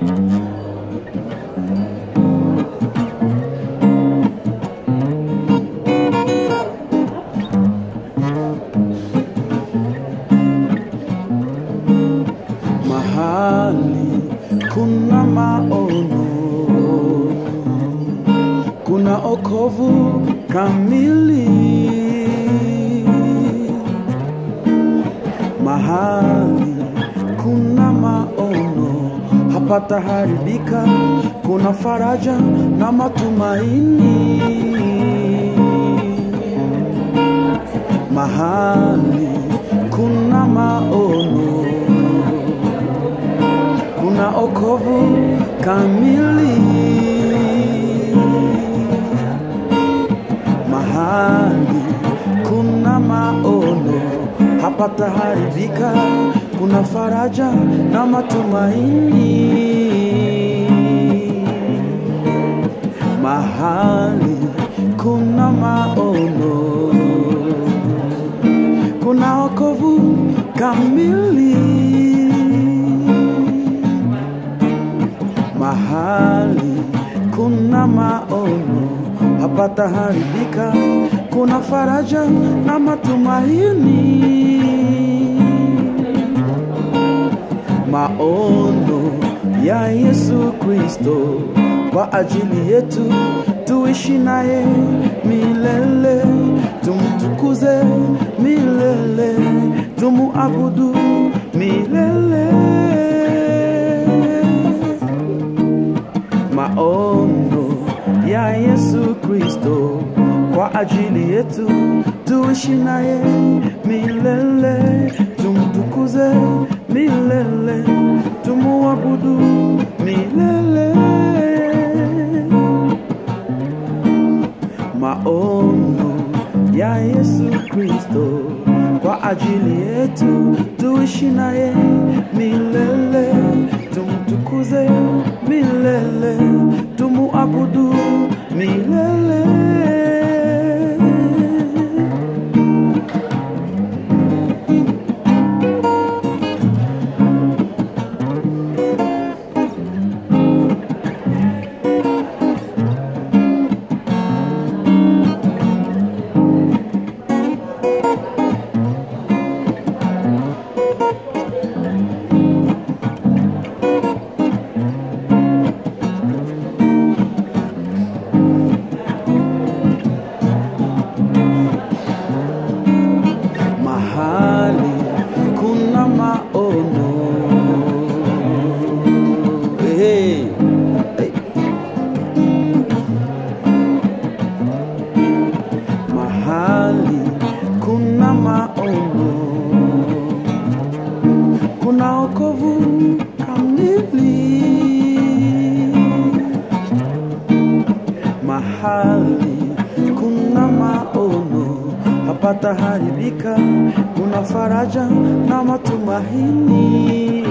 mahali kuna maono, kuna okovu kamili. Mahali kuna maono, hapata haribika, kuna faraja na matumaini. Mahali kuna maono kuna okovu kamili mahali kuna maono hapata haribika kuna faraja na matumaini mahali kuna maono kuna okovu kamili mahali kuna maono hapata haribika, kuna faraja na matumaini. Maono ya Yesu Kristo kwa ajili yetu, tuishi naye milele, tumtukuze milele, tumuabudu milele. maono ya Yesu Kristo kwa ajili yetu, tuishi naye milele, tumtukuze milele, tumuabudu milele. Maono ya Yesu Kristo kwa ajili yetu, tuishi naye milele, tumtukuze milele, tumuabudu milele. mahali kuna maono hey. Hey. mahali kuna maono kuna okovu kamili mahali kuna maono hapata haribika, kuna faraja na matumaini.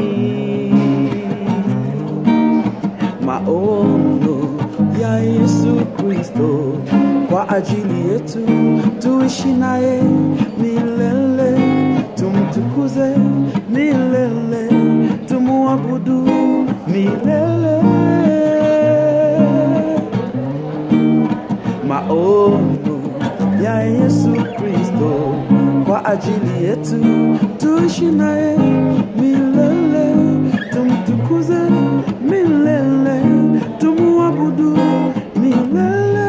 Maono ya Yesu Kristo kwa ajili yetu, tuishi naye milele, tumtukuze milele, tumuabudu milele. maono ya Yesu Kristo kwa ajili yetu, tuishi naye milele, tumtukuze milele, tumuabudu milele.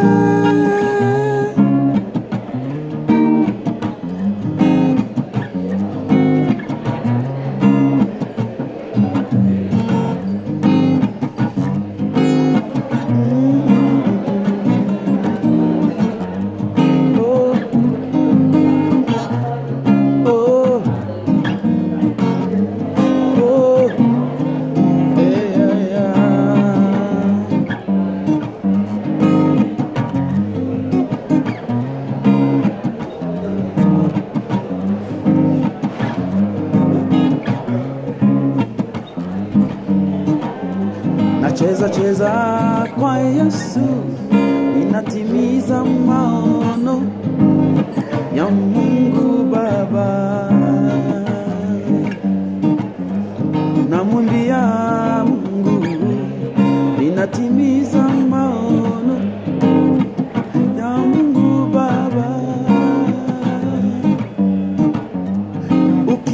Oh, oh, oh, yeah, yeah. Nacheza cheza kwa Yesu, inatimiza maono ya Mungu Baba. Namwimbia Mungu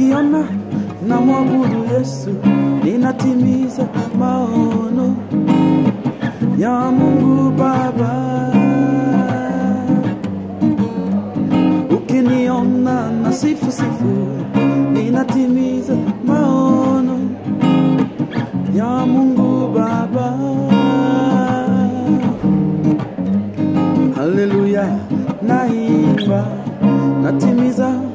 nikiona na mwabudu Yesu, ninatimiza maono ya Mungu Baba. Ukiniona na sifu sifu, ninatimiza maono ya Mungu Baba. Haleluya, naimba natimiza